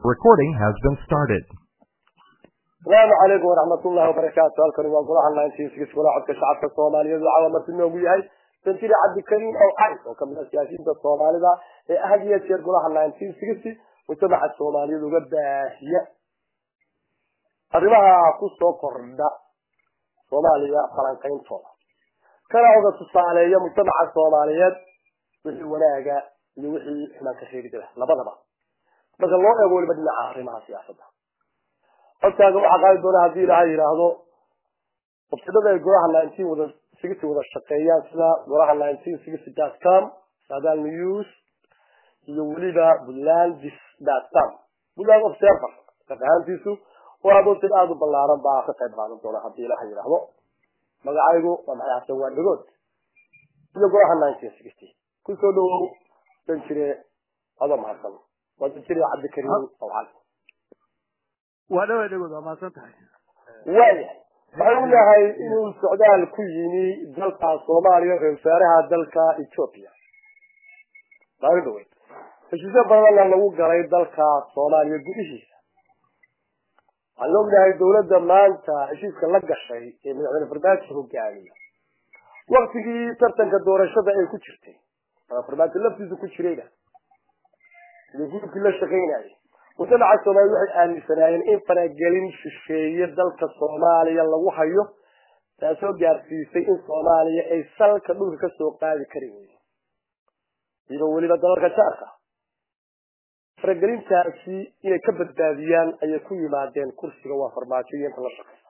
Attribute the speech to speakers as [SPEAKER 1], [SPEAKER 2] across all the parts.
[SPEAKER 1] Recording has been started.
[SPEAKER 2] asalaamu calaykum waraxmatullahi wabarakaatu halkani waa golaha nineteenskis golaha codka shacabka soomaaliyeed waxaa marti noogu yahay santiri cabdikariim ow cays oo kamid ah siyaasiyiinta soomaalida ee had iyo jeer golaha nineteen sixty mujtamaca soomaaliyeed uga baahiya arrimaha kusoo kordha soomaaliya falanqayntooda kana oga tusaaleeya mujtamaca soomaaliyeed wixii wanaaga iyo wixii xumaanka reebida labadaba marka loo eego weliba dhinaca arrimaha siyaasadda codkaaga waxaa qaadi doona haddii ilaahay yidhaahdo wabsidada ay golaha nineteen wada sixty wada shaqeeyaan sida golaha nineteen sixty dot com sadal news iyo weliba bulandis dot com buland observer ahaantiisu oo adoontin aada u ballaaran baa ka qayb qaadan doona haddii ilaahay yidhaahdo magacaygu waa maxay xasan waa dhagood iyo golaha nineteen sixty kusoo dhawow danjire adoo mahadsan waa danjire cabdikariim awcali
[SPEAKER 3] waa dhawa dhagood waa mahadsan tahay
[SPEAKER 2] waayahay waxau yahay inuu socdaal ku yimi dalka soomaaliya ra wasaaraha dalka ethoopia maalin dhaweyd heshiisyo badanna lagu galay dalka soomaaliya gudihiisa waxaan ognahay dawladda maanta heshiiska la gashay ee madaxweyne farmaajo hogaamiya waktigii tartanka doorashada ay ku jirtay farmaajo laftiisu ku jirayna sidii gudubkii la shaqaynayay mujtamaca soomaliya waxay aaminsanaayeen in faragelin shisheeye dalka soomaaliya lagu hayo taasoo gaarsiisay in soomaaliya ay salka dhulka kasoo qaadi kari weydo iyadoo weliba dalalka jaarka faragelintaasi inay ka badbaadiyaan ayay ku yimaadeen kursiga waa farmaajo iyo inta la shaqeysa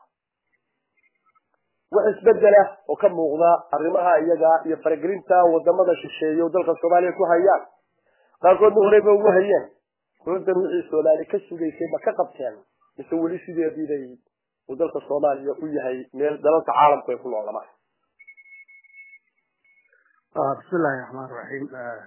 [SPEAKER 2] wax isbedela oo ka muuqda arrimaha iyaga iyo faragelinta wadamada shisheeye oo dalka soomaaliya ku hayaan qaarkoodna horeyba ugu hayeen dowladan wixii soomaali ka sugaysay ma ka qabteen mise weli sideediibay uu dalka soomaaliya u yahay meel dalalka caalamku ay ku noolamaan
[SPEAKER 3] bismillahi raxmaan raxiim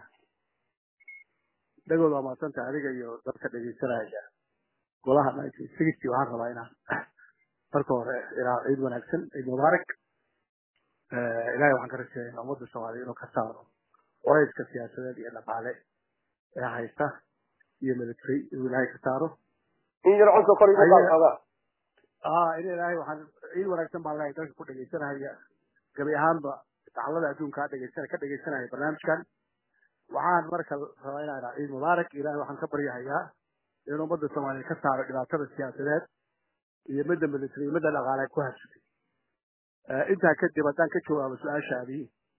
[SPEAKER 3] dhagood waa mahadsanta adiga iyo dadka dhegeysanaya golaha nineteen sixty waxaan rabaa inaan marka hore ilaa ciid wanaagsan ciid mubaarak ilahay waxaan ka rajeeyaa ummadda soomaaliya inuu ka saaro warayska siyaasadeed iyo dhaqaale ee haysta iyo military inuu ilaahay ka saaro
[SPEAKER 2] in yar codka kor iga
[SPEAKER 3] a in ilaahay waxaan ciid wanaagsan baan lehay dadka ku dhegeysanaya gabi ahaanba dacalada adduunka dhegeysan ka dhegeysanaya barnaamijkan waxaan marka rabaa inaan idhaa ciid mubaarak ilahay waxaan ka baryahayaa in ummadda soomaaliya ka saaro dhibaatada siyaasadeed iyo midda military midda dhaqaale ku habsatay intaa kadib haddaan ka jawaabo su-aashaadii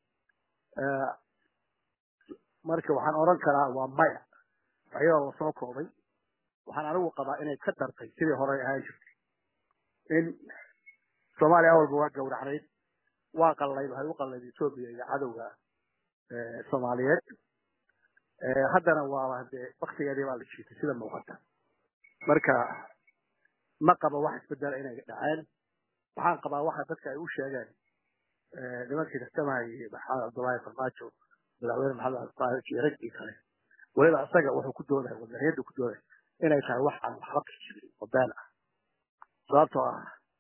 [SPEAKER 3] marka waxaan oran karaa waa maya ayadoo lasoo koobay waxaan anigu qabaa inay ka dartay sidii horey ahaan jirtay in soomaaliya awalba waa gawracnayd waa qallayd waxay u qallayd etoobiya iyo cadowga soomaaliyeed haddana waaba dee waktigeedii baa la jiitay sida muuqata marka ma qaba wax isbedela inay dhaceen waxaan qabaa waxa dadka ay u sheegeen nimankii tartamayay maxamed cabdullaahi farmaajo madaxweyne maxamed cabdulaahi iyo raggii kale weliba isaga wuxuu ku doodaya wadaniyadda ku doodaya inay tahay wax aan waxba ka jirin oo been ah sababtoo ah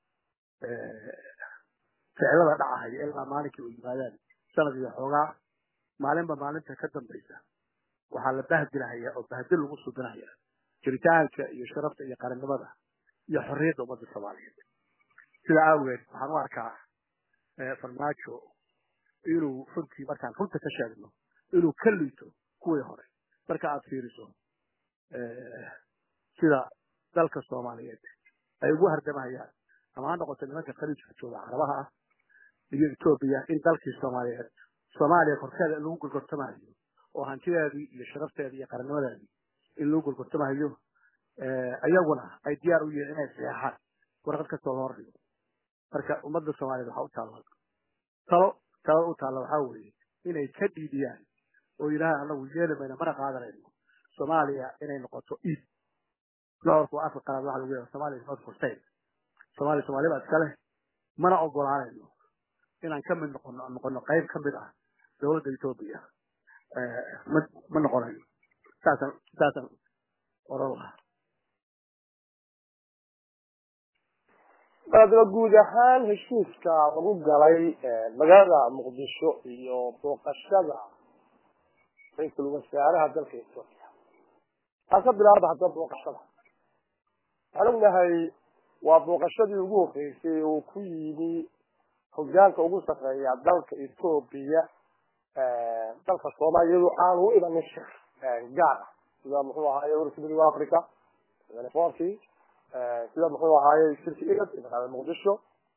[SPEAKER 3] ficilada dhacahaya ilaa maalinkii u yimaadaan sanad iyo xoogaa maalinba maalinta ka dambaysa waxaa la bahdilahaya oo bahdil lagu subinaya jiritaanka iyo sharafta iyo qarannimada iyo xorriyadda ummadda soomaaliyeed sidaa awgeed waxaan u arkaa farmaajo inuu runtii markaan runta ka sheegno inuu ka liito kuwii hore marka aad fiiriso sida dalka soomaaliyeed ay ugu hardamahayaan ama ha noqoto nimanka khaliijka jooga carabaha ah iyo etoobiya in dalkii soomaaliyeed soomaaliya korkeeda in lagu gorgortamahayo oo hantideedii iyo sharafteedii iyo qarannimadeedii in lagu gorgortamahayo iyaguna ay diyaar u yihiin inay saxeexaan warqad kastoo loo dhigo marka ummadda soomaaliyeed waxaa u taalla talo talada u taalla waxaa weeye inay ka dhiidiyaan oo yidhaha anagu yeeli mayno mana qaadanayno soomaaliya inay noqoto iib doorku afka qalaad waxa lagu yaha somalia is not for sale soomaaliya soomaaliya baa iska leh mana ogolaanayno inaan ka mid noqono noqono qayb ka mid ah dowladda etoobiya ma ma noqonayno saasaan saasaan oran lahaa
[SPEAKER 2] adaba guud ahaan heshiiska lagu galay magaalada muqdisho iyo booqashada ra-iisul wasaaraha dalka etoobiya aa ka bilaaba hadda booqashada waxaan ognahay waa booqashadii ugu horreysay uu ku yimi hogaanka ugu sarreeya dalka etoobiya dalka soomaaliya iyadoo aan u imanin shir gaar ah sida muxuu ahaaye ururka midowga africa forki sida muxuu ahaaye shirki igad ee magaalada muqdisho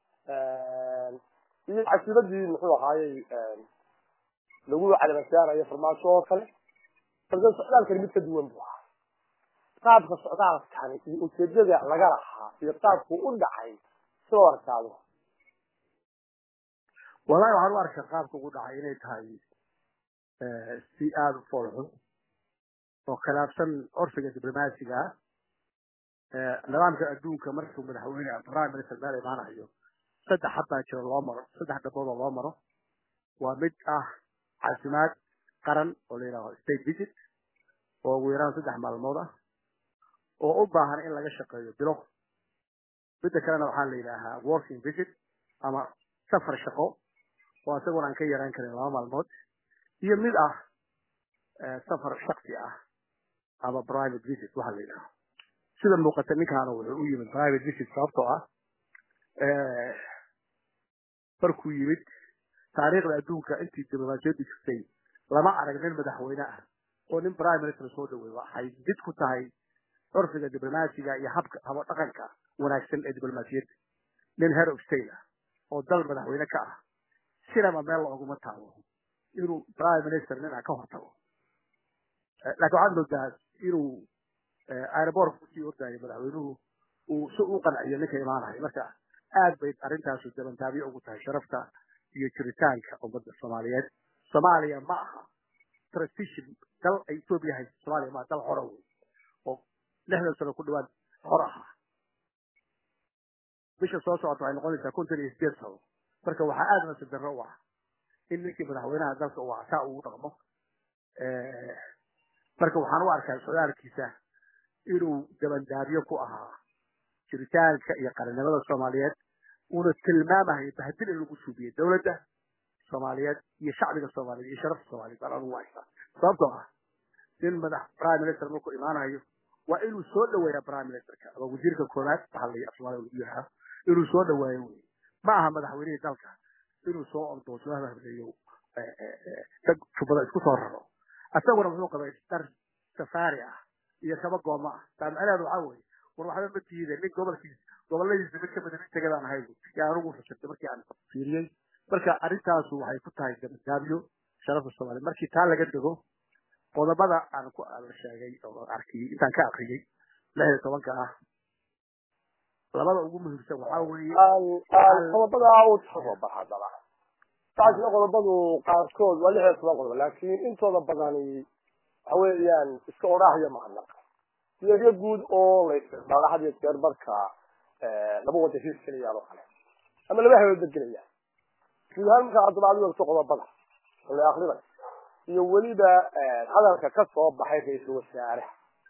[SPEAKER 2] iyo casiiradii muxuu ahaayey lagu calabasaarayo farmaajo oo kale balse socdaalkani mid ka duwan buu ahaa qaabka socdaalkani iyo ujeedada laga lahaa iyo qaabku u dhacay soo arkaado
[SPEAKER 3] wallahi waxaan u arkaa qaabka ugu dhacay inay tahay si aada u foolxun oo khilaafsan orfiga diblomaasiga ah nidaamka adduunka markuu madaxweyne prime minister meel imaanayo saddex habbaa jiro loo maro saddex dhabood oo loo maro waa mid ah caafimaad qaran oo la yidhaaho state visit oo ugu yaraan saddex maalmood ah oo u baahan in laga shaqeeyo bilo midda kalena waxaa la yidhaahaa working visit ama safar shaqo oo isaguna aan ka yaraan karin laba maalmood iyo mid ah safar shaksi ah ama private visit waxa la yidhaaho sida muuqata ninkaana wuxuu u yimid private visit sababtoo ah markuu yimid taariikhda adduunka intii diblomaasiyaddu jirtay lama arag nin madaxweyne ah oo nin prime minister soo dhaweey waxay mid ku tahay curfiga diblomaasiga iyo habka habo dhaqanka wanaagsan ee diblomaasiyadda nin head of state ah oo dal madaxweyne ka ah sinaba meel looguma taabo inuu prime minister nin ah ka hortago laakiin waxaad moodaa inuu aerobortka usii ordaayo madaxweynuhu uu si u qanciyo ninka imaanayo marka aad bay arrintaasu dabantaabiyo ugu tahay sharafta iyo jiritaanka ummadda soomaaliyeed soomaaliya ma aha transition dal ay etoobiya hayso soomaaliya ma dal xora wey oo lixdan sano ku dhawaad xor ahaa bisha soo socota waxay noqonaysaa konton iyo sideed sano marka waxaa aada nasiib darro u ah in ninkii madaxweynaha dalka uu asaa ugu dhaqmo marka waxaan u arkaa socdaalkiisa inuu dabandaabyo ku ahaa jiritaanka iyo qarannimada soomaaliyeed uuna tilmaamahay bahdil in lagu suubiyey dowladda soomaaliyeed iyo shacbiga soomaaliyeed iyo sharafta soomaaliyeed baan anugu haysaa sababtoo ah nin madax prime minister markuu imaanayo waa inuu soo dhaweeya prime ministerka ama wasiirka koowaad waxaa la af soomaaliya lagu yidhaha inuu soo dhaweeyo wey ma aha madaxweynihii dalka inuu soo ordo soo hableeyo dad jubbada isku soo raro isaguna muxuu qabay dar safaari ah iyo kaba gooma ah taa macnaheedu waxaa weeye war waxba ma tiide nin gobolkiisa goboladiisa mid kamida nin tegadaan ahay yaa anugu fasirtay markii aan fiiriyey marka arrintaasu waxay ku tahay dabadaabyo sharafta soomaaliya markii taa laga dego qodobada aan ku la sheegay oo arkiyey intaan ka akriyey lix iyo tobanka ah labada ugu muhiimsan waxaa weeye
[SPEAKER 2] qodobadaa u tababar haddaba taasna qodobadu qaarkood waa lix iyo toban qodob laakiin intooda badani waxa weeyaan iska odhaahyo mahadnaqa siyaasyo guud oo la isticmaalo had iyo jeer marka laba wada his gelayaan oo kale ama laba habeedba gelayaan guud ahaan markaa haddaba adigu ogto qodobada oo la akrinay iyo weliba hadalka ka soo baxay ra-iisul wasaare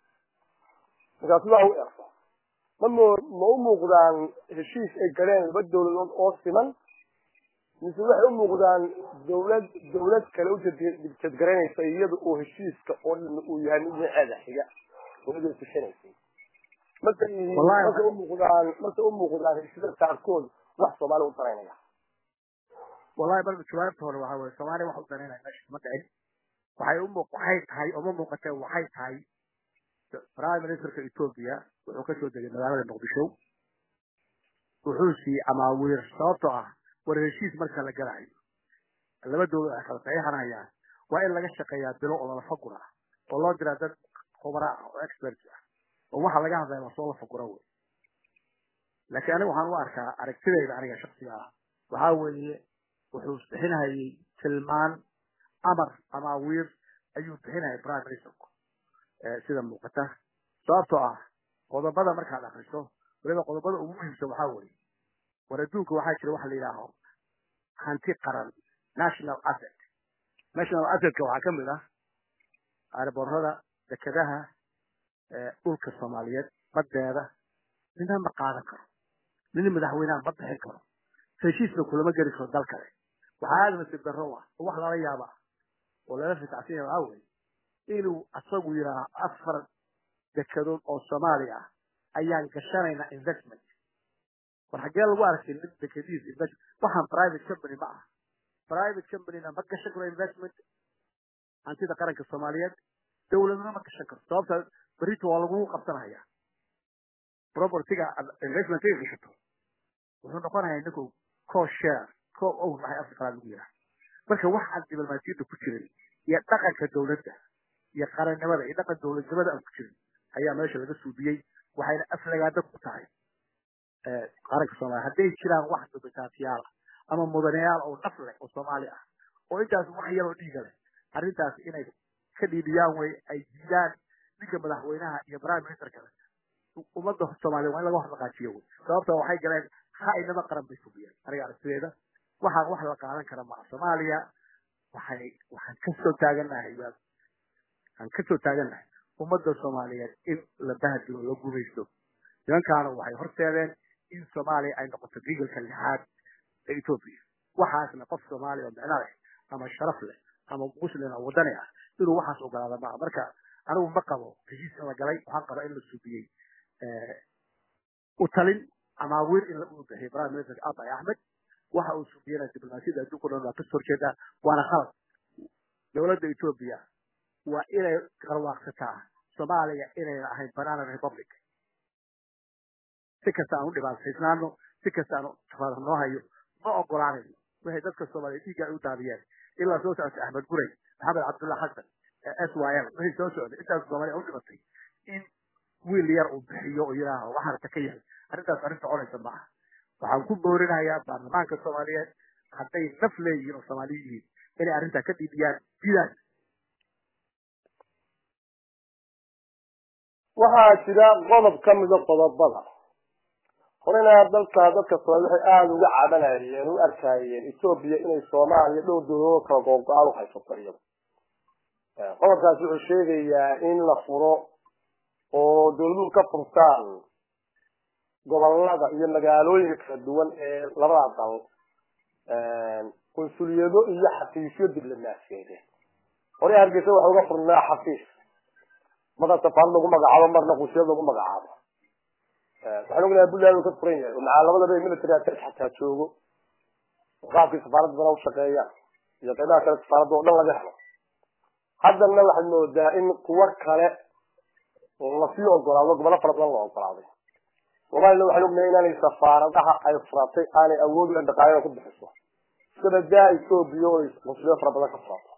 [SPEAKER 2] markaa sidaa u erto ma mo ma u muuqdaan heshiis ay galeen laba dawladood oo siman mise waxay u muuqdaan dawlad dawlad kale ujedgaraynaysa iyada oo heshiiska oo dhan uu yahay mid dhinaceeda xiga dawladda tushanaysay marka marka u muuqdaan marka u muuqdaan heshiisyada qaarkood wax soomaali u daraynaya
[SPEAKER 3] wallahi marka jawaabta hore waxaa weye soomaaliya wax u daraynaya meesha kuma dhicin waxay u muuq waxay tahay uma muuqatee waxay tahay prime ministerka ethiopia wuxuu ka soo degay magaalada muqdisho wuxuu siiyey amaawiir sababtoo ah war heshiis marka la galayo laba dawlad ay kala saxiixanayaan waa in laga shaqeeyaa bilo oo lala fagura oo loo diraa dad khubara ah oo experts ah oo waxa laga hadlaya waa soo la fagura wey laakiin aniga waxaan u arkaa aragtidayda aniga shaksiga ah waxaa weeye wuxuu bixinayay tilmaan amar amaawiir ayuu bixinayay prime ministerku sida muuqata sababtoo ah qodobada markaad akriso waliba qodobada ugu muhiimsan waxaa weeye war adduunka waxaa jira waxa la yidhaaho hanti qaran national asset national assetka waxaa ka mid ah aarboorada dekedaha dhulka soomaaliyeed badeeda nina ma qaadan karo nin madaxweynaha ma bixin karo heshiisna kulama geli karo dal kale waxaa aada nasiib darro ah oo wax lala yaaba ah oo lala fitacsiya waxaa weeye inuu asagu yidhaaho afar dekedood oo soomaaliya ah ayaan gashanaynaa investment war xaggee lagu arkay nin dekadiis investment waxaan private company ma aha private companyna ma gashan karo investment hantida qaranka soomaaliyeed dowladna ma gashan karo sababta berito waa lagu qabsanaya propertyga investmentiga gashato wuxuu noqonayaa ninku co share co own waxay afka qalaad lagu yidhaha marka waxaan diblomaasiyadda ku jirin iyo dhaqanka dowladda iyo qarannimada iyo dhaqan dowladnimada aan ku jirin ayaa meesha laga suudiyey waxayna aflagaada ku tahay qaranka soomaaliya hadday jiraan wax dubitaatiyaal ah ama mudanayaal oo naf leh oo soomaali ah oo intaas wax yaroo dhiiga leh arrintaas inay ka dhiibiyaan way ay diidaan ninka madaxweynaha iyo prime minister kale ummadda soomaaliya waa in laga horlaqaajiyo wey sababta waxay galeen ha'inimo qaran bay fugiyeen aniga aragtideeda waxaan wax la qaadan kara maa soomaaliya waxay waxaan kasoo taaganahay waxaan kasoo taaganahay ummadda soomaaliyeed in la bahadilo la gumaysto nimankaana waxay horseedeen in soomaaliya ay noqoto gigalka lixaad ee etoobiya waxaasna qof soomaaliya oo micno leh ama sharaf leh ama muslim oo wadani ah inuu waxaas ogolaada maaha marka anigu ma qabo heshiis in la galay waxaan qabaa in la subiyey u talin ama awiir in uu bixiyay prime minister abay axmed waxa uu subiyena diblomaasiyadda adduunka o dhan waa kasoo horjeedaa waana khalad dowladda etoobiya waa inay qarwaaqsataa soomaaliya inayna ahayn banana republic si kasta aan u dhibaataysnaano si kasta aan tafaada noo hayo ma ogolaanayno waxay dadka soomaaliya dhiigga ay u daadiyeen ilaa soo socotay axmed guray maxamed cabdullah xasan s y l waxay soo socday intaas soomaaliya u dhimatay in wiil yar uu bixiyo oo yidhaaho waxaarta ka yahay arrintaas arrin soconaysa maaha waxaan ku boorinayaa baarlamaanka soomaaliyeed hadday naf leeyihiin oo soomaaliya yihiin inay arrintaa ka dhiibiyaan diidaan
[SPEAKER 2] waxaa jira qodob ka mida qodobada horena dalka dadka soomaali waxay aada uga cabanayeen u arkayeen etoobiya inay soomaaliya dhowr dowladood kala googo-aan u haysato iyado qodobkaasi wuxuu sheegayaa in la furo oo dowladuhu ka furtaan gobolada iyo magaalooyinka kala duwan ee labada dal qunsuliyado iyo xafiisyo diblomaasiyadeed hore hargeysa waxa uga furnaa xafiis marna safaarad lagu magacaabo marna qunsuliyad lagu magacaabo waxaan ognahay puntland uu ka furan yahay oo macaa labadaba military attach xataa joogo qaabkii safaaradda dana ushaqeeya iyo qeybaha kale safaaradda oo dhan laga helo haddana waxaad moodaa in kuwo kale lasii ogolaado gobolo fara badan la ogolaaday soomaalina waxaan ognahay inaanay safaaradaha ay furatay aanay awood ulen dhaqaalada ku bixiso sabadaa etoobiya oo qunsuliyo fara badan ka furato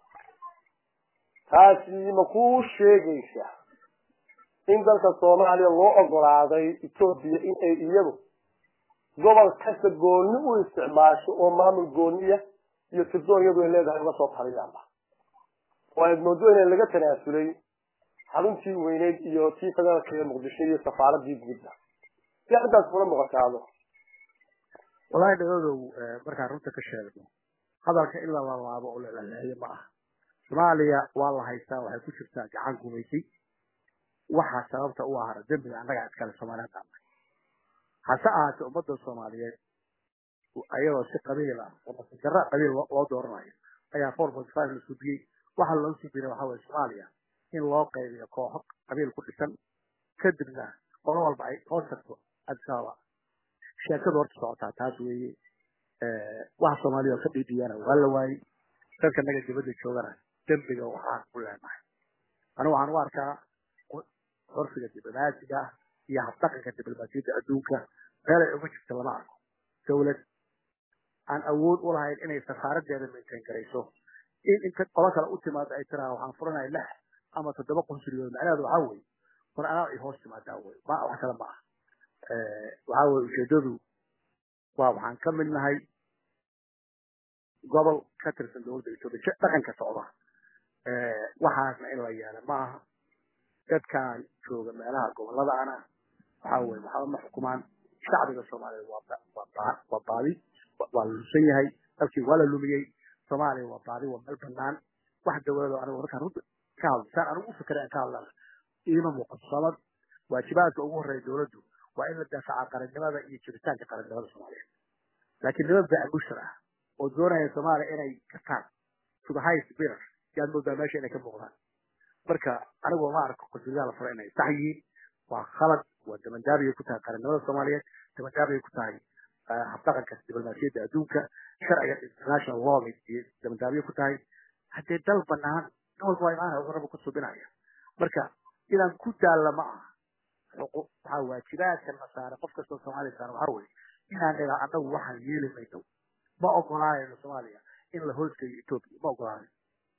[SPEAKER 2] taasi ma kuu sheegaysa in dalka soomaaliya loo ogolaaday etoobiya in ay iyadu gobol kasta gooni u isticmaasho oo maamul gooniya iyo tirdoon iyadu ay leedahay uga soo taliyaanba oo aad moodo inay laga tanaasulay xaruntii weyneyd iyo tii federaalka ee muqdisho iyo safaaradii guudda si arrintaas kula muuqataado
[SPEAKER 3] walahi dhagodow markaan runta ka sheegno hadalka in la lalaabo oo la laleeyo ma aha soomaaliya waa la haystaa waxay ku jirtaa gacan gumaysay waxaa sababta u ahara dembiga annaga iskale soomaaliyeed aan nahay hase ahaatee ummadda soomaaliyeed ayadoo si qabiil ah oo masajara qabiil loo dooranayo ayaa four point five la sudiyey waxa loo sudiyana waxa weye soomaaliya in loo qaybiyo kooxo qabiil ku dhisan kadibna qolo walba ay hoos tagto adisababa sheekadu horta socotaa taas weeye waxa soomaaliya oo ka dhiidhiyana waa la waayey dadka naga dibadda joogana dembiga waxaan ku leenahay anigu waxaan u arkaa curfiga diblomaasiga ah iyo habdhaqanka diblomaasiyadda adduunka meel ay uga jirta lama arko dawlad aan awood u lahayn inay safaaradeeda maintain garayso in inta qolo kale u timaado ay tiraa waxaan furanaya lix ama toddoba qunsuliyood macnaheedu waxaa weeye war anaa ay hoos timaadaa wey ma wax kale ma ah waxaa weye ujeedadu waa waxaan ka mid nahay gobol ka tirsan dowladda etoobiya dhaqanka socda waxaasna in la yeela ma aha dadkan jooga meelaha goboladaana waxaa weye waxba ma xukumaan shacbiga soomaaliya waa baadi waa la lusan yahay dalkii waa la lumiyey soomaaliya waa baadi waa meel banaan wax dawlado anigu markaan runta ka hadlo saan anigu u fikiray aan ka hadlana iima muuqato sabab waajibaadka ugu horreeya dowladdu waa in la daafaca qarannimada iyo jiritaanka qarannimada soomaaliyeed laakiin niman baamushar ah oo doonaya soomaaliya inay gataan to the highest bidder yaad moodaa meesha inay ka muuqdaan marka anigu ma arko qunsuliyadaha la fura inay sax yihiin waa khalad waa damandaabiyay ku tahay qarannimada soomaaliyeed damandaabiyay ku tahay habdhaqanka diblomaasiyadda adduunka sharciga international law iyo damandaabiye ku tahay haddee dal banaan nin walba waa imaanaya wuxuu raba ku subinaya marka inaan ku daalla ma aha waxaa waajibaadka na saara qof kastoo soomaaliya saara waxaa weye inaan dhigaa annagu waxaan yeeli mayno ma ogolaanayno soomaaliya in la hoosgeeyo etoobiya ma ogolaanayo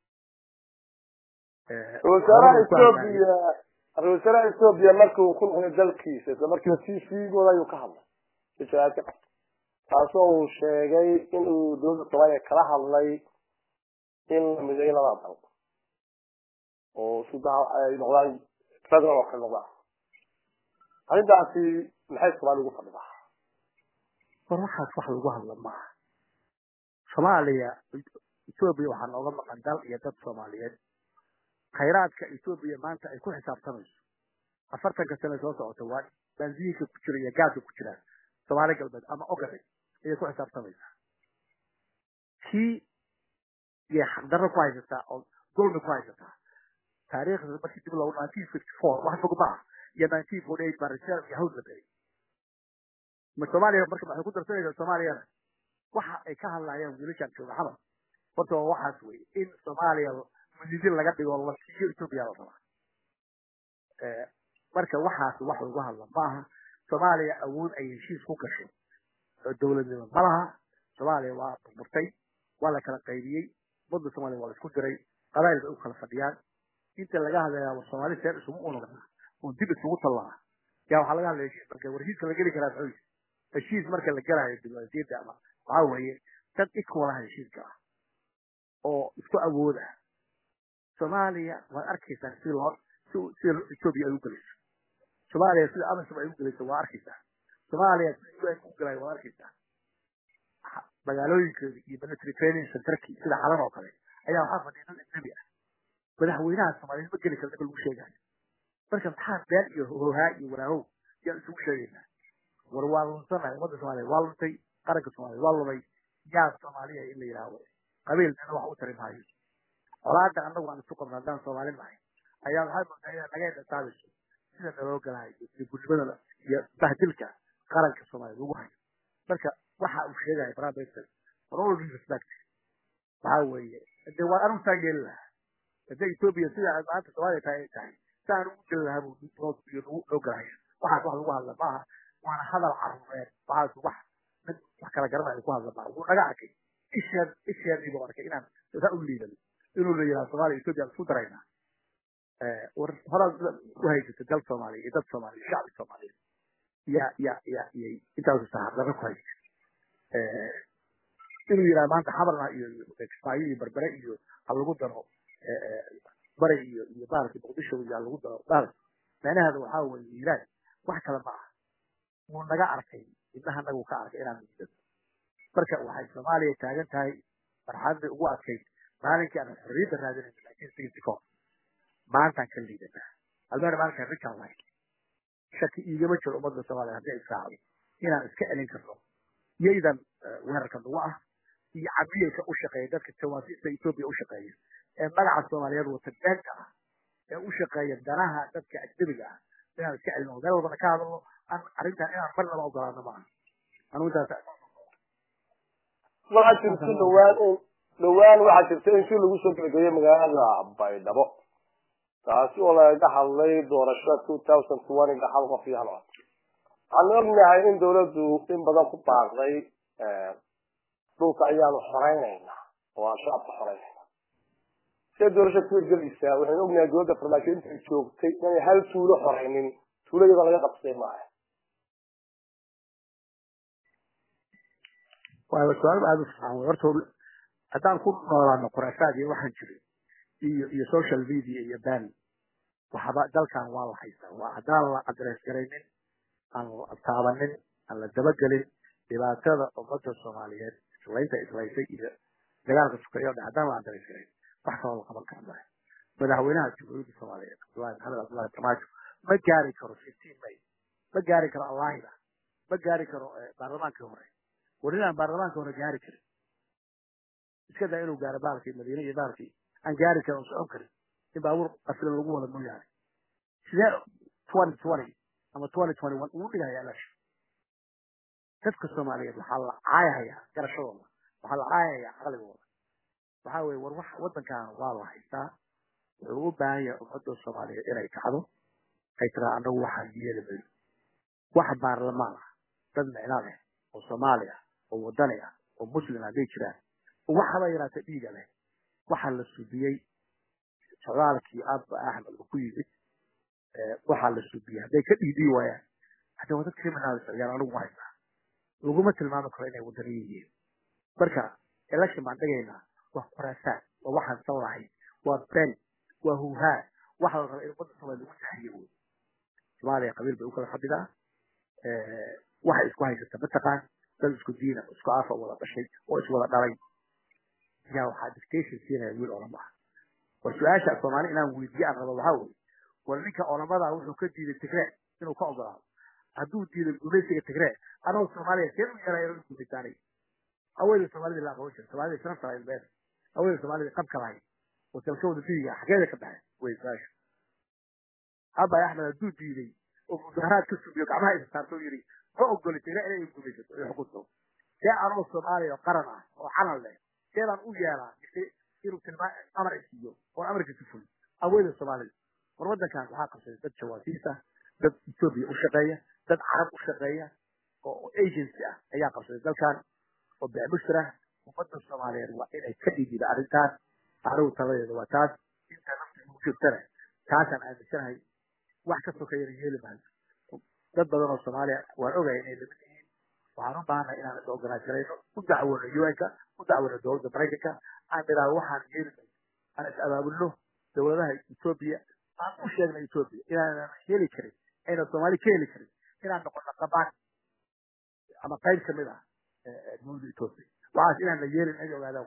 [SPEAKER 2] wasaaraha etoobiya ra-isul wasaaraha etoobiya markuu ku noqday dalkiisa isla markiiba t v-gooda ayuu ka hadlay si jaraad ka qabtay taasoo uu sheegay in uu dowladda soomaaliya kala hadlay in la mideeyo labada dal oo sudaha ay noqdaan federal oo kale noqdaan arrintaasi maxay soomaaliya ugu fadhidaa
[SPEAKER 3] war waxaas wax lagu hadla maaha soomaaliya etoobiya waxaa nooga maqan dal iyo dad soomaaliyeed khayraadka etoobiya maanta ay ku xisaabtamayso afartanka sane soo socota waa baansiyiinka ku jira iyo gaaska ku jiraan soomaali galbeed ama ogade ayay ku xisaabtamaysaa kii iyo xaqdarro ku haysataa oo dulmi ku haysataa taariikhda markii dib loogu nineteen fifty four wax fog ma ah iyo nineteen forty eight baa reserve iyo hawl la beray ma soomaaliya marka waxay ku darsanaysaa soomaaliyana waxa ay ka hadlayaan wiilashaan jooga xamal horta waa waxaas weye in soomaaliya mudidin laga dhigo la siiyo etoobiya la rabaa marka waxaas wax lagu hadla maaha soomaaliya awood ay heshiis ku gasho oo dowladnimo ma laha soomaaliya waa burburtay waa la kala qaybiyey ummadda soomaaliya waa la isku diray qabaayil bay u kala fadhiyaan inta laga hadlayaa war soomaali seen isugu unugna oo dib isugu tallaa yaa waxaa laga hadlaya heshiis marka war heshiiska la geli karaa muxuu heshiis marka la gelayo diblomaasiyadda ama waxaa weeye dad equalaha heshiiska ah oo isku awood ah soomaaliya waad arkaysaa si loo si sida etoobiya ay u gelayso soomaaliya sida amisom ay u gelayso waa arkaysaa soomaaliya sida un u gelayo waad arkaysaa magaalooyinkeeda iyo military training centerkii sida xalan oo kale ayaa waxaa fadhiya dad ajnabi ah madaxweynaha soomaaliyeed ma geli kara ninka lagu sheegayo marka maxaa been iyo hohaa iyo waraahow yaan isugu sheegaynaa war waa lunsanahay ummadda soomaaliya waa luntay qaranka soomaaliya waa lumay yaa soomaaliya in la yidhaaho qabiil dana wax u tari maayo colaada annagu aan isu qabno haddaan soomaali nahay ayaa waxay moodaa inaad naga indhataabayso sida naloo galahayo iyo gudnimada iyo bahdilka qaranka soomaaliya lagu hayo marka waxa uu sheegaya prime minister for all due respect waxaa weeye dee waa anigu saa yeeli lahaa hadday etoobiya sida ay maanta soomaaliya tahay ay tahay saan ugu geli lahaa buu noo galahaya waxaas wax lagu hadla maaha waana hadal caruureed waxaas wax mid wax kala garanaya ku hadla maaha wuu naga arkay isheen isheenii buu arkay inaan saa u liidan inuu la yidhaha soomaaliya etoobiya isku daraynaa war horaad u haysatay dal soomaaliya iyo dad soomaaliya shacbi soomaaliyeed ya ya ya iyay intaasu saxaardaro ku haysatay inuu yidhaha maanta xabarna iyo kismaayo iyo berbere iyo ha lagu daro bari iyo iyo maaragtay muqdisho iyo ha lagu daro maarag micnaheeda waxaa weeye yiiraan wax kale ma aha wuu naga arkay ibnaha nagu ka arkay inaan miidano marka waxay soomaaliya taagan tahay marxaladii ugu adkayd maalinkii aan xorriyadda raadinayno nineteen sixty four maantaan ka liidanaa almeena maalinkaan richard lahayn shaki iigama jiro ummadda soomaaliya haddii israacdo inaan iska celin karno yaydan weerarka nagu ah iyo camiyeyka u shaqeeya dadka jawaasiista etoobiya u shaqeeya ee magaca soomaaliyeed wata beenta ah ee u shaqeeya danaha dadka ajnabiga ah inaan iska celino meel walbana ka hadalno aan arrintan inaan marnaba ogolaano maaha anigu intaas
[SPEAKER 2] waxaa jirta dhawaan in dhawaan waxaa jirta in si lagu soo gebagabeeyey magaalada baydhabo taasi oo lagaga hadlay doorashada two thousand twenty hal qof iyo hal cod waxaanu ognahay in dawladdu in badan ku baaqday dhulka ayaanu xoreynayna oo aan shacabka xoreynayna see doorasha ku hirgelaysaa waxaynu ognahay dowladda farmaajo intay joogtay inay hal tuulo xoreynin tuuladaba laga qabsay maaha
[SPEAKER 3] waa su-aal aada u fiican wey horta haddaan ku noolaano khuraafaad iyo waxaan jirin iyo iyo social media iyo ban waxba dalkan waa la haystaa waa haddaan la adres garaynin aan la taabanin aan la dabagelin dhibaatada ummadda soomaaliyeed islaynta islaysay iyo dagaalka sukeeyo o dhan haddaan la adres garayn wax kaloo la qaban kara male madaxweynaha jamhuuriyadda soomaaliyeed cabdullahi maxamed cabdullahi farmaajo ma gaari karo fifteen may ma gaari karo allaahida ma gaari karo baarlamaankii hore war inaan baarlamaanka hore gaari karin iska daa inuu gaaro baalkii madiine iyo baalkii aan gaari karin oo socon karin in baabuur qasilan lagu wada mooyaane sidee twenty twenty ama twenty twenty one uu dhigaya election dadka soomaaliyeed waxaa la caayahayaa garashadooda waxaa la caayahayaa caqligooda waxaa weye war wax waddankan waa la haystaa wuxuu u baahan yahay ummadda soomaaliyeed inay kacdo ay tiraa annagu waxaan yeeli mayno wax baarlamaan ah dad micno leh oo soomaali ah oo wadani ah oo muslim hadday jiraan oo waxaba yaraata dhiiga leh waxaa la subiyey socdaalkii abba axmed uu ku yimid waxaa la subiyey hadday ka dhiidii waayaan hadda waa dad criminalis ayaan anigu haynaa laguma tilmaami karo inay wadaniyo yihiin marka election baan dhigaynaa waa khuraasaan waa waxaan san lahayn waa ben waa huhaa waxa la raba in ummadda soomaaliya lagu saxiyo wey soomaaliya qabiil bay u kala fadhidaa waxay isku haysata mataqaan dad isku diina isku afa wada dhashay oo iswada dhalay yaa waxaa dictation siinaya wiil olama ah war su-aasha soomaali inaan weydiiye aan rabo waxaa weye war ninka olamada wuxuu ka diiday tigree inuu ka ogolaado hadduu diiday gumaysiga tigree anoo soomaaliya see u yeelaya inuu gumaysaanay haweeney soomaalida la aqoon jira soomaalida sharafta lahayd beer haweeney soomaalida qabka lahayd oo dalkooda fidiga xageeda ka baxay way su-aasha abay axmed hadduu diiday oo mudaharaad ka sugiyo gacmaha isa saarto yidhi ma ogoli tigree inay gumaysato ay xukunto see anoo soomaaliya oo qaran ah oo xanan leh seedaan u yeelaa inuu tilmaa amar isiiyo oo amarkiisa fuli haweeney soomaalida war waddankan waxaa qabsaday dad jawaasiis ah dad etoobiya u shaqeeya dad carab u shaqeeya oo agency ah ayaa qabsaday dalkan oo bicmushir ah ummadda soomaaliyeed waa inay ka dhigida arrintaas anigu taladeeda waa taas inta nafta ugu jirtana taasaan aaminsanahay wax ka sokeeyana yeeli maayo dad badan oo soomaaliya waan ogaya inay lamid yihiin waxaan u baahannahay inaan is organiserayno u dacwono un-ka u dacwono dowladda maraykanka aan idhaahdo waxaan yeeli mayno aan is abaabulno dowladaha etoobiya aan u sheegna etoobiya inaanan heli karin aynan soomaali ka heli karin inaan noqono qabaan ama qayb kamid ah dowladda etoobiya waxaas inaan la yeelin ay ogaadaan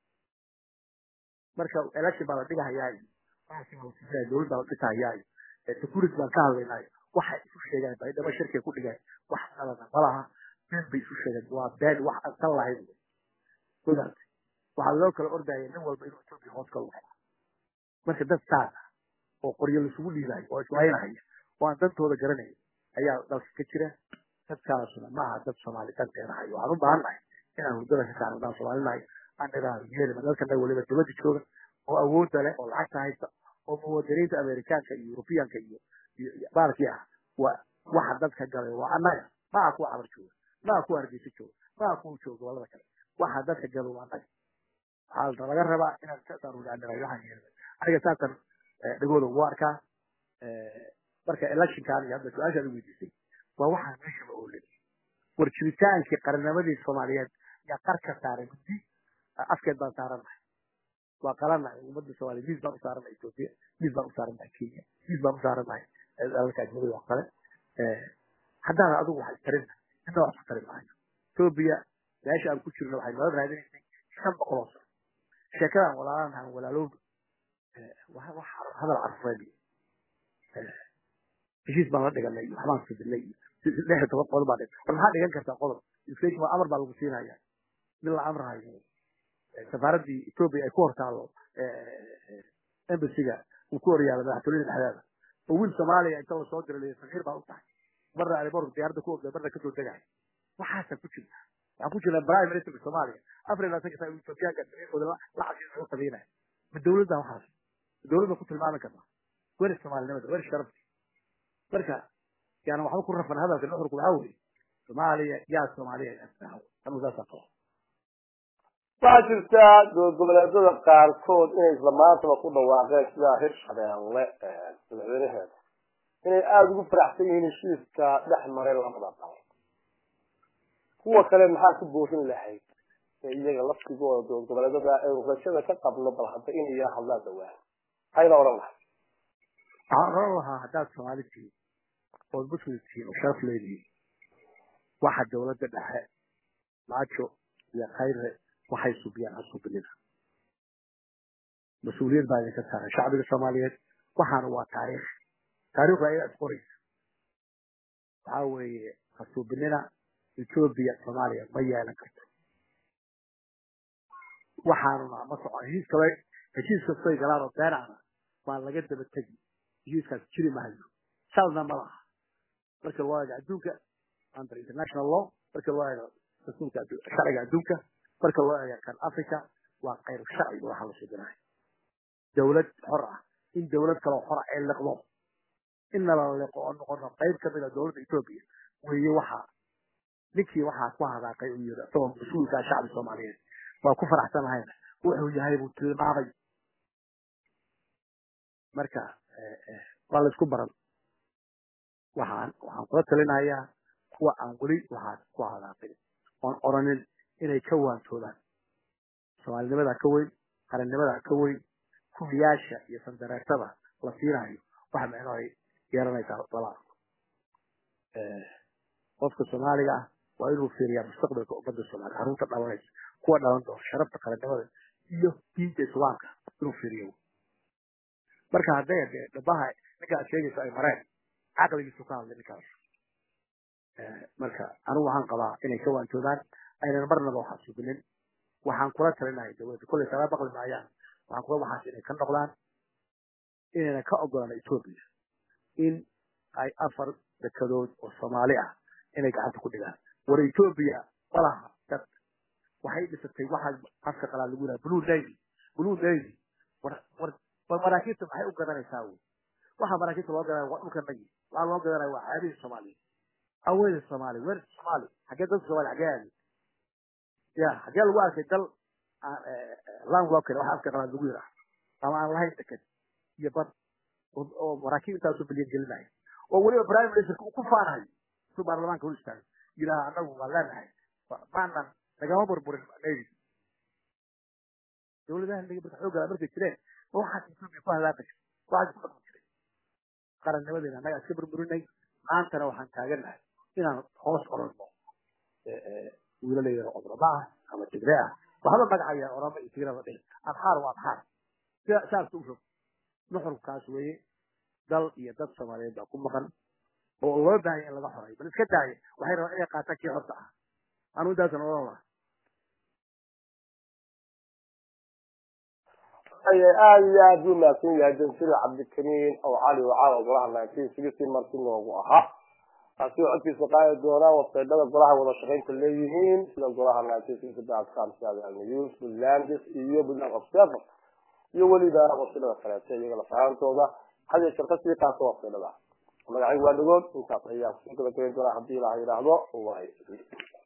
[SPEAKER 3] marka election baa la dhigahayaayo dowlad baa la dhisahayaayo security baan ka hadlaynaayo waxay isu sheegaan baydhabo shirkay ku dhigeen wax qalada malaha been bay isu sheegeen waa been wax aan san lahayn ogaate waxaa loo kala ordaya nin walba inuu etoobiya hoos ka luxo marka dad saas ah oo qoryo laisugu dhiibayo oo islaynahaya oo aan dantooda garanayn ayaa dalka ka jira dadkaasuna ma aha dad soomaali danteedahay waxaan u baahannahay inaan hurdada ka saarno daan soomaalinahay aan idhaahdo yeelima dalkana weliba dibadda jooga oo awoodda leh oo lacagta haysta oo muwaadiniinta amerikaanka iyo yurubiyaanka iyo baalkii ah waa waxa dadka galay waa annaga ma aha kuwa cabar jooga ma aha kuwa hargeysa jooga ma aha kuwa jooga gobolada kale waxa dadka galay waa annaga waxaa laga rabaa inaan saasaan ugaanirayo waxaan yeelay aniga saasan dhagooda ugu arkaa marka electionkan iyo hadda su-aashaad weydiisay waa waxaan meeshaba oolin war jiritaankii qarnimadii soomaaliyeed yaa qar ka saaray muddi afkeed baan saarannahay waa qalannahay ummadda soomaaliya miis baan u saarannahay etoobiya miis baan u saarannahay kenya miis baan u saarannahay dalalka ajnabida oo kale haddana adigu waxay tarin inna wax ku tari maayo etoobiya meesha aan ku jirno waxay nala raadinaysay shan boqol oo sano sheekadaan walaalanahan walaalowna wax hadal carfeed heshiis baan la dhiganay waxbaan fidinay lix iyo toban qodob baa dhigay war maxaa dhigan kartaa qodob inflation waa amar baa lagu siinaya mid la amrahayo safaaraddii etoobiya ay ku hortaalo embassiga uu ku horyaalo madaxtooyada dhexdeeda oo wiil soomaaliya inta lasoo diray safiir baa u tahay marna airport diyaaradda ku ogday marna kasoo degay waxaasa ku jirta waxaan ku jirnaa prime ministerka soomaaliya afar iyo labaatanka saa etoobiyaanka safiirkooda la cabsi lagu qabiinaya ma dowladda waxaas ma dowladda ku tilmaami kartaa weri soomaalinimada weri sharafti marka yaana waxba ku rafan hadalka nuxurku waxaa weeye soomaaliya yaa soomaaliya anu saasaa qaba
[SPEAKER 2] waxaa jirta goboleedyada qaarkood inay isla maantaba ku dhawaaqeen sidaa hirshabeelle madaxweynaheeda inay aada ugu faraxsan yihiin heshiiska dhex maray labada dal kuwa kale maxaa ku boorin lahayd ee iyaga laftigooda goboleedyada aynu rajada ka qabno bal hadda inay yaa hadlaan dhawaan maxayna odhan lahay
[SPEAKER 3] waxaan oran lahaa haddaad soomaali tihiin ood muslim tihiin oo sharaf leedihiin waxa dowladda dhexe maajo iyo khayre waxay subiyaan ha subinina mas-uuliyad baa idinka saaran shacbiga soomaaliyeed waxaana waa taariikh taariikhda ayaa isqoraysa waxaa weeye ha subinina etoobiya soomaaliya ma yeelan karto waxaanuna ma socon heshiis kale heshiis kastoy galaan oo beenacna waa laga daba tegi heshiiskaas jiri mahayo salna ma laha marka loo eego adduunka under international law marka loo eego dastuurka sharciga adduunka marka loo eego kan africa waa qayr sharci waxa la sheeganayo dawlad xor ah in dawlad kale xor ah ay liqdo in la liqo oo noqono qayb kamid ah dawladda etoobiya weeye waxa ninkii waxaa ku hadaaqay uu yiri asagoo mas-uulka shacbi soomaaliyeed waa ku faraxsanahayna wuxuu yahay buu tilmaamay marka waa la isku baran waxaan waxaan kula talinayaa kuwa aan weli waxaas ku hadaaqin oon oranin inay ka waantoodaan soomaalinimadaa ka weyn qarannimadaa ka weyn kuwiyaasha iyo sandareertada la siinayo waxa micno ay yeelanaysaa lala arko qofka soomaaliga ah waa inuu fiiriyaa mustaqbalka ummadda soomaaliya carruurta dhalanaysa kuwa dhalan doona sharafta qarannimada iyo diinta islaamka inuu fiiriyo marka hadday dee dhabaha ninka aad sheegayso ay mareen caqligiisu ka hadlay ninkaas marka anigu waxaan qabaa inay ka waantoodaan aynan marnaba waxaa suginin waxaan kula talinahay dawladda kollay kala baqli maayaan waxaan kula waxaas inay ka noqdaan inayna ka ogolaan etoobiya in ay afar dekadood oo soomaali ah inay gacanta ku dhigaan war etoobiya malaha dad waxay dhisatay waxaa afka qalaa lagu yidhaha blue navy blue navy war war war maraakiibta maxay u gadanaysaa wey waxa maraakiibta loo gadanaya waa dhulka nagi waxaa loo gadanaya waa caadihii soomaaliya aweyda soomaaliya weer soomaali xaggee dadka soomaaliya xaggee aadi ya xaggee lagu arkay dal landlocker waxa afka qalaa lagu yidhaha ama aan lahayn deked iyo bad oo maraakiib intaasoo bilyan gelinaya oo weliba prime ministerka uu ku faanayo su baarlamaanka hor istaago yidhaha anagu waan leenahay maanan nagama burburin navy dawladaha naga marka xoogala markay jireen waxaas etoobiya ku halaaqaysa waxaas ku dhaqmi jiray qarannimadeena annaga iska burburinay maantana waxaan taagannahay inaan hoos oranno wiilalayda codroma ah ama tigre ah waxba magacaya orama iyo tigrada dhihin adxaar waa adxaar saas u rog nuxurkaas weeye dal iyo dad soomaaliyeed baa ku maqan oo loo baahaya in laga xoray bal iska daaya waxay rabaan inay qaataan kii xorta ah anu intaasan oran laha
[SPEAKER 2] aad iyo aad buu mahadsan yahay jamsida cabdikariin oo cali wacaawa golaha nineteen sixty marti noogu ahaa taasi oo codkiisa qaadi doonaa websaydhada golaha wada shaqaynta leeyihiin sida golaha nineteen sixty dotcom news buntlandis iyo buntland observer iyo weliba websaydhada kaleeto iyaga lafahantooda hadiyo shirka sii qaata websaydhada magacaygu waa dhagood intaas ayaan kusoo gabagabayn doonaa haddii ilaha yidhaahdo way